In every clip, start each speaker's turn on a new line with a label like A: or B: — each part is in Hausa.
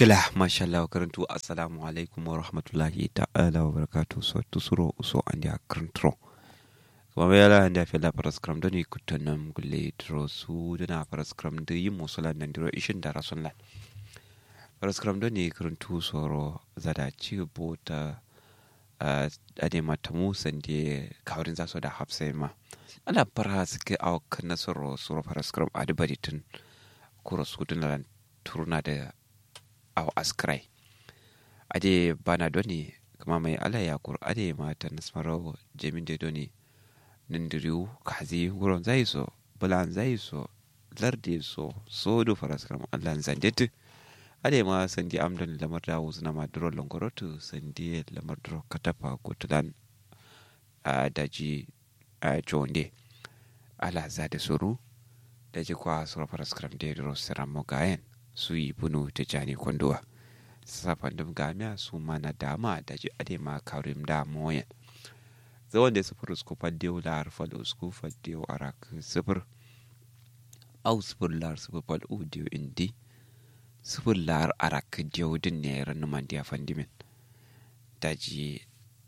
A: Gila, mashallah karantu assalamu alaikum wa rahmatullahi ta'ala wa barakatu so tusuro uso andi a karantro. Kuma bai yala andi a fela paraskram da ni kutanam gulle dro su dana paraskram da yi musulan nan diro ishin da rasun lan. Paraskram da ni karantu soro zada ci bota ade mata musan da kawrin zaso da hafsai ma. Ana fara suke a kan nasaro soro paraskram a dubaritin kuro su dunaran turna da aw askrai ade bana doni kama mai ala ya kur ade mata nasmaro jemin de doni nindiriu kazi guron zai so bulan zai so larde so so do faraskram allan zandet ade ma sandi amdan lamar da wuzna ma duro longorotu sandi lamar duro katapa gotulan a daji a jonde ala zade suru daji kwa sura faraskram de duro siramo gayen su yi bunu ta jani kwanduwa safan dum gamiya su mana dama da ji ade ma karim da moyen zawon da sufur usku faddew lar fal usku faddew arak sufur au sufur lar sufur fal udiyo indi sufur lar arak diyo din ne ran man dia fandimin da ji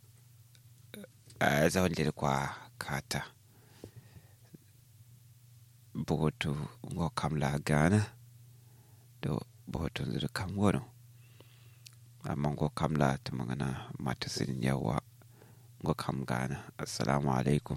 A: zawon da kwa kata bugotu ngo kamla gana do bohoton zuru kam wono amma ngo kam la ta magana mata sin yawa ngo kam gana assalamu alaikum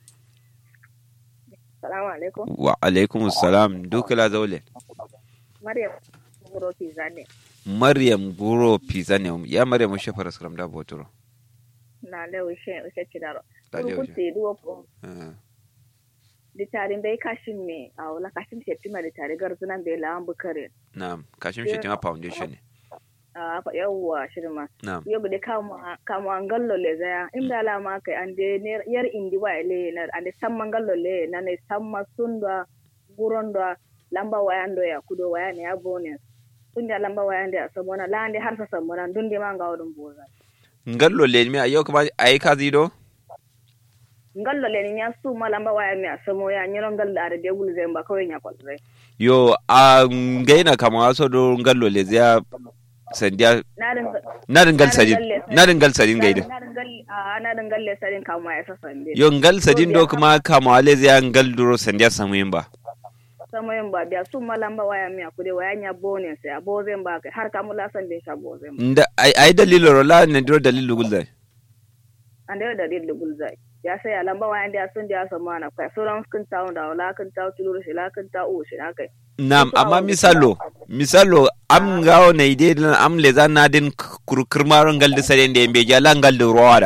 B: Salamu alaikum.
A: wa alaikum assalam dukala zaule
B: Maryam Guro Pizane.
A: maryam guro pizza ne ya maryam mu shafara salam da botoro
B: Na le ushe ushe chidaro.
A: Da le
B: Kuru
A: ushe.
B: kuti duwo ko.
A: Ah,
B: Ditarin bai kashin me a wala kashin shetima da tare garzunan bai lawan bukare.
A: na'am kashim shetima foundation ne
B: A fa yawwa shirma.
A: na'am
B: Yo bude kama kama angallo le zaya. Inda la ma kai ande ner yar indi wa ele na ande samma angallo le na ne samma sunda guronda lamba wayando ya kudo wayane ya bonus. Tunda lamba wayande a samona la ande har sa samona dunde ma ngawdum boza.
A: ngallo le mi ayo kuma ayi kazi do
B: ngallo len nya su malamba waya mi asamo ya nyiro ngal da de gul zemba ko nya kwal zai
A: yo a ngaina kama waso do ngallo le zia sandiya
B: na din
A: na dingal sadin na dingal sadin gaida
B: na din gal a na din galle sarin kama ya sasan de
A: yo ngal sadin do kuma kama wale zia ngal duro sandiya samu yin ba
B: samo yin ba biya su malamba waya mi akude waya nya bone sai abo zemba kai har kamula san de sha bo zemba
A: nda ay ay dalilo rola ne duro dalilo gulzai
B: ande da de gul zai ya sai alamba waya de asun de asamo na kai sauran kun tawo da wala kun tawo tuluru shi la kun tawo shi na kai
A: nam amma misalo misalo am ngawo ne ide dan am le zan na din kurkurmaro ngal de sare de be jala ngal de roada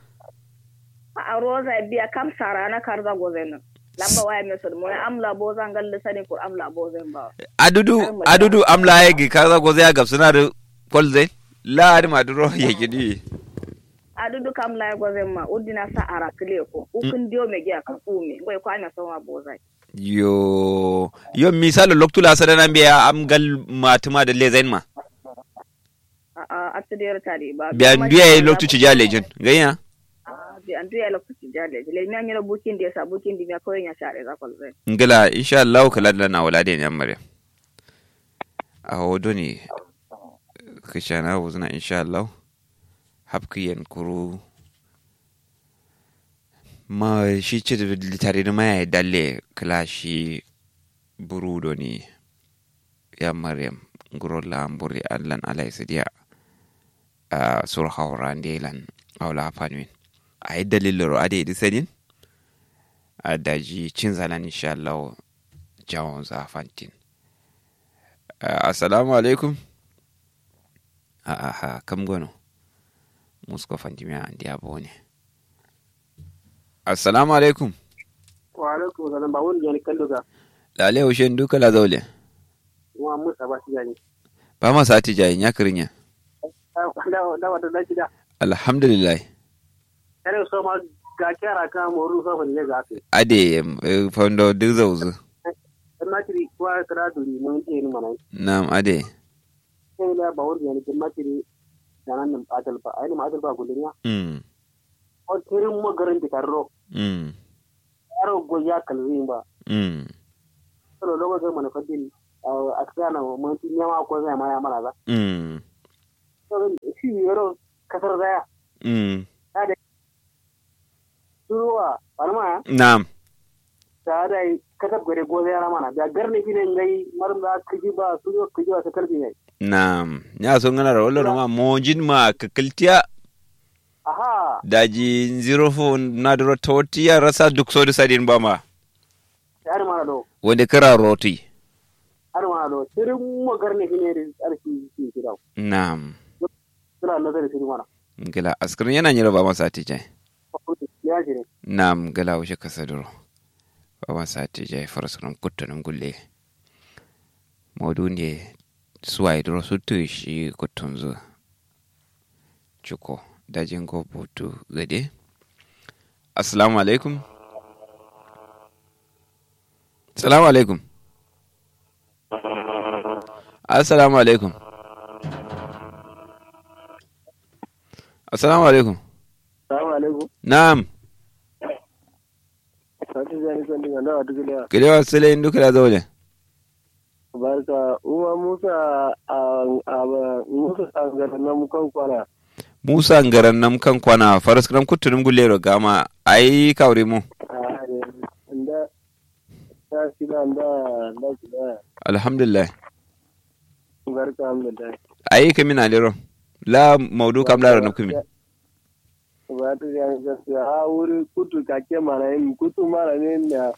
B: a roza biya kam sara na karza gozen lamba waya mi so mo amla bo zan galle sani ko amla bo zen ba
A: adudu adudu am la yegi kaza go zai ga suna da kolze la ari ma duro yegi di
B: adudu kam lay gozen ma uddina sa ara kile ko ukun dio me giya ka umi ngoy ko ana sawa bozai
A: yo yo misalo loktula sadana biya am gal matuma da lezain ma
B: a a atdir tari ba
A: biya biya loktu ci jale jin ganya
B: bi andu ya lokku ci jale le mi anyira bukin de sa bukin di mi ko nya share za kol zai
A: ngila insha Allah kala da na wala da yan mare a hodo ne kishana wuzna insha Allah hapkiyan kuru ma shi ce da litare da maya dalle kala shi burudo ne ya maryam guro lamburi allan alai sidiya a sur hauran delan aula fanwin a yi dalilin a da yi sanin a daji cin zanen insha Allah jawon zafantin assalamu alaikum a aha kam gono musko fantimi a ndiya bone assalamu alaikum
C: wa alaikum salam ba wani jani kallo ga
A: lale ushen duka la zaule
C: wa musa ba shi jani
A: ba ma sati jayi ya kirinya
C: da da wata da gida
A: alhamdulillah
C: kare so ma ga kyara ka mo ru so ne ga ke
A: ade eh, faundo duk zauzu
C: na kiri kwa kara duri mun ke ni mana
A: nam ade
C: sai la ba wani jani kuma kiri danan nan adal ba ai ma adal ba gulinya
A: mm
C: o kirin mo garin di karro
A: mm
C: aro go ya kalwi ba
A: mm
C: solo logo ga mana fadin a kana mun tin yama ko zai ma ya mana za
A: mm
C: to shi yoro kasar zaya
A: mm
C: turuwa alma
A: na'am
C: ta da kasar gare goza ya mana da garne gine ngai marum da kiji ba su yo kiji ba ta kalbi ne
A: na'am ya so ngana ro lo ma mojin ma kakiltiya
C: aha
A: daji zero fo na dro toti ya rasa duk so da sadin ba ma
C: har mana do
A: wanda kara roti
C: har mana do sirin mo garne gine da arki shi kira
A: na'am
C: suna nazari sirin mana
A: gila askirin yana nyira ba masa tijai
C: ya shi ne
A: nam gala wuce kasa duro baban sati jai farasunan kuttunan gulle maudu ne suwaye duro sutu shi kuttun zu cuko dajin gobutu gade assalamu alaikum assalamu alaikum assalamu alaikum assalamu alaikum
C: salamu alaikum
A: na'am
C: sati jani kan dinga da wata gida
A: kilewa sile duka da zaune
C: barka uwa musa a musa a garin nan kan kwana
A: musa ngaran nam kan kwana faras kram kuttunum gullero gama ai kawri mu
C: da ta shida da da shida
A: alhamdulillah
C: barka alhamdulillah
A: ai kami na lero la maudu kam la ranum kami
C: ba ta jani gaskiya a wuri kutu kake mana yin kutu mana ne da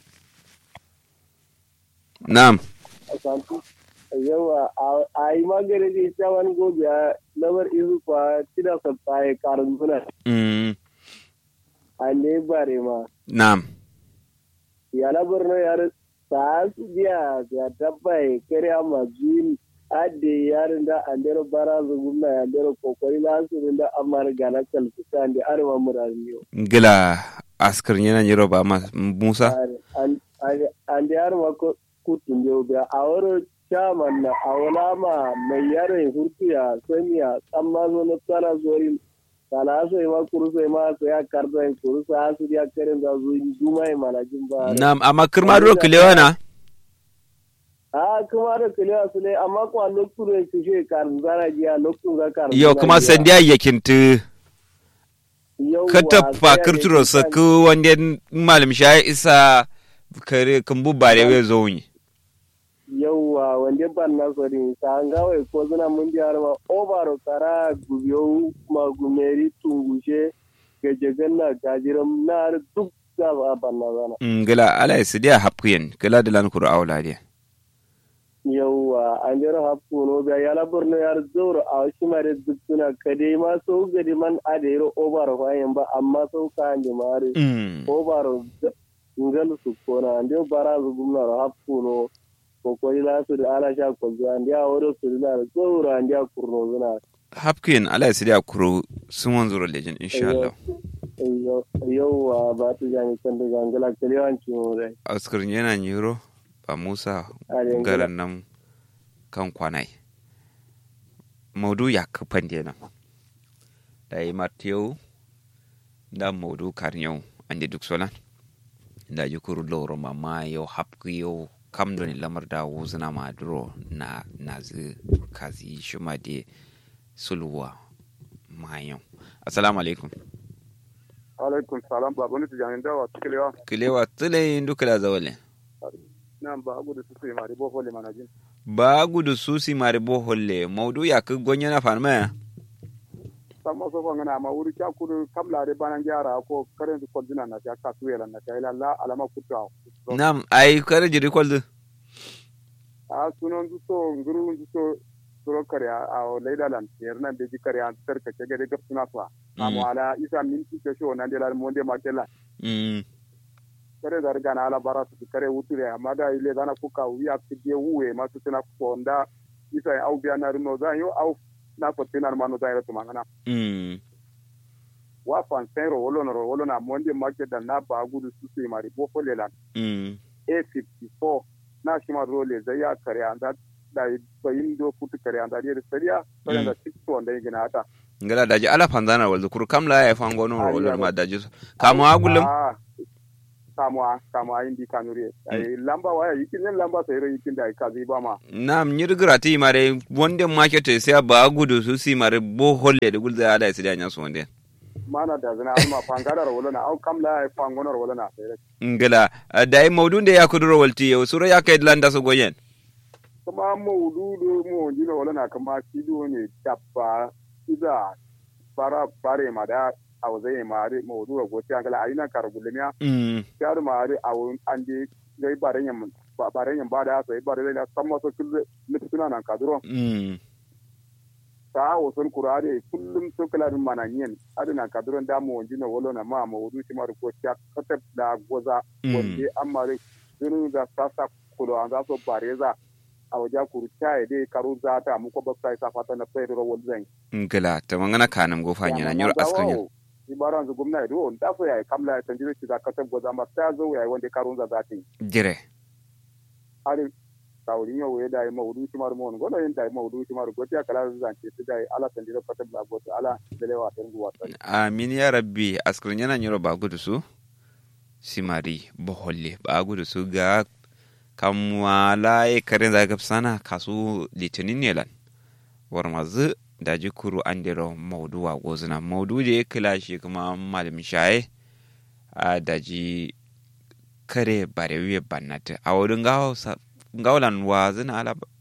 A: na'am
C: a santu yawa a yi magana da ita wani gobe a lamar izu kwa tida sabta ya karin suna
A: mm,
C: a ne bare ma
A: na'am
C: ya labar na yar sa su biya ya dabba ya kare ma zuyin ade yarin da an dero bara zu gumna ya dero kokori la su da amar gana kalfita da arewa muraniyo
A: gila askar yana nyiro ba ma musa
C: an an da yar ma ko kutun yau da a wuri chairman na a wala ma mai yaron hurtiya samiya tsamma zo na tsara zori kala sai ma kuru sai ma sai ya karta kuru sai asu ya karen da zuyi juma ya manajin ba
A: na'am amma kirma duro kilewa na
C: a kuma da kiliya su ne amma kuwa lokacin da ke shi karin zara jiya lokacin ga karin
A: yo kuma sandiya yakintu ka tafa kirturo sa ku wanda malam shayi isa kare kumbu bare we zo yi
C: yauwa wanda ban na sori ta an gawai ko zuna mun ji har ma obaro kara gubiyo ma gumeri tungushe gajegan na gajiran na har duk da ba ban na zana
A: gila ala isi dia hapkuyen gila da lan kuru awla dia
C: yauwa an jira hapku no ga yala burno yar zoro a shi ma da duk suna kade ma so gadi man a da yaro obaro fayin ba amma so ka an ji mare obaro ngal su kona ande bara zu gumna hapku no ko ko ila su da ala sha ko zuwa ande a woro su da zoro ande a kurno zuna
A: hapkuyen ala isi dia kuru sumon zuro lejin insha Allah
C: yauwa ba ta jami kan da gangala kalewanci mu dai
A: askar yana nyiro ba musa
C: Are
A: garan nan kan kwanai maudu ya kafan nan da yi matiyau da maudu karnyau an da duk solan da ji kuru loro mama yau hapku yau kam doni lamar da wuzina maduro na nazi kazi shuma de sulwa mayan assalamu alaikum
D: alaikum salam ba wani tijani da wa tukalewa
A: kilewa tule duka da zawale
D: nan ba abu da su sai mari bofo le manajin
A: ba gudu susi mari boholle maudu ya ka gonya na farma
D: san ma so fa ngana ma wuri kya kudu kamla de banan gyara ko karen su konjina na ta ka tuwela na ta ila la alama kuta
A: nam ai kare jiri kwaldu
D: a sunon su so nguru su so suro kare a o leida lan yerna de ji kare an tarka ke gade gap suna fa amma ala isa minti ke sho nan de la monde ma kella
A: mm
D: kare da riga na ala bara su kare wuture amma da ile dana kuka wiya fije wuwe ma su tana ko nda isa au biya na runo zan yo au na ko tinar manu zan ra tumangana
A: mm
D: wa fan sero wolo no wolo na monde market da na ba gudu su su mari bo fole lan
A: mm
D: a54 na shi ma role zai ya kare an da da bayin do futu kare an da da sariya sai da tikto wanda yake na ata
A: ngala daji ala fanzana waldu kuru kamla ya fango no wala ma daji kamu agulum
D: Ah, kamuwa kamuwa indi kanuri ai lamba waya yikin yin lamba sai rai yikin da ka zai ba ma
A: nam nyirgira ti mare wonde market sai ba gudu su si mare bo holle de gulza ada si da nyaso wonde
D: mana da zina alma fangadar wala na au kamla ai fangonar wala na sai
A: ngala dai maudun de yakuduro walti yo sura yakai landa so goyen
D: kuma maududu mu jino wala na kama kido ne dabba ida bara bare ma da aw zai ma ari maudu ga gosi angala ayi na kar gulmiya
A: mm
D: yar ma ari aw andi gai bare nyam bare nyam bada sai bare da samma so kullu mituna nan kaduro
A: mm
D: ta wo son kurare kullum so kala dum mananyen aduna kaduro da mu jino wala na ma maudu ti mar ko ta kata da goza wanda amma dunu da sasa kulo an za so bareza a waje kuru caye dai karu za ta mu ko bakta sa fata na fayar ro wal zan
A: ngala ta mangana kanam go fanya na nyur askanya
D: ibaran zu gumna do da so yayi kamla ya tanjiro ci da katab go zamba ta zo yayi wanda karun za zati
A: jire
D: ari tawri yo we dai mawdu ci mar mon gono yin dai mawdu ci mar go ta kala zan ce ta dai ala tanjiro katab la go ala dele wa tan go wata
A: amin ya rabbi askanya na nyur ba gudu su simari boholle ba gudu su ga kamwa laye karen zaga sana kasu litinin ne lan war mazu da jikuru an dero maudu wa gozuna maudu je kila shi kuma malam shaye a daji kare bare wiye bannata a wurin gawlan wa zina ala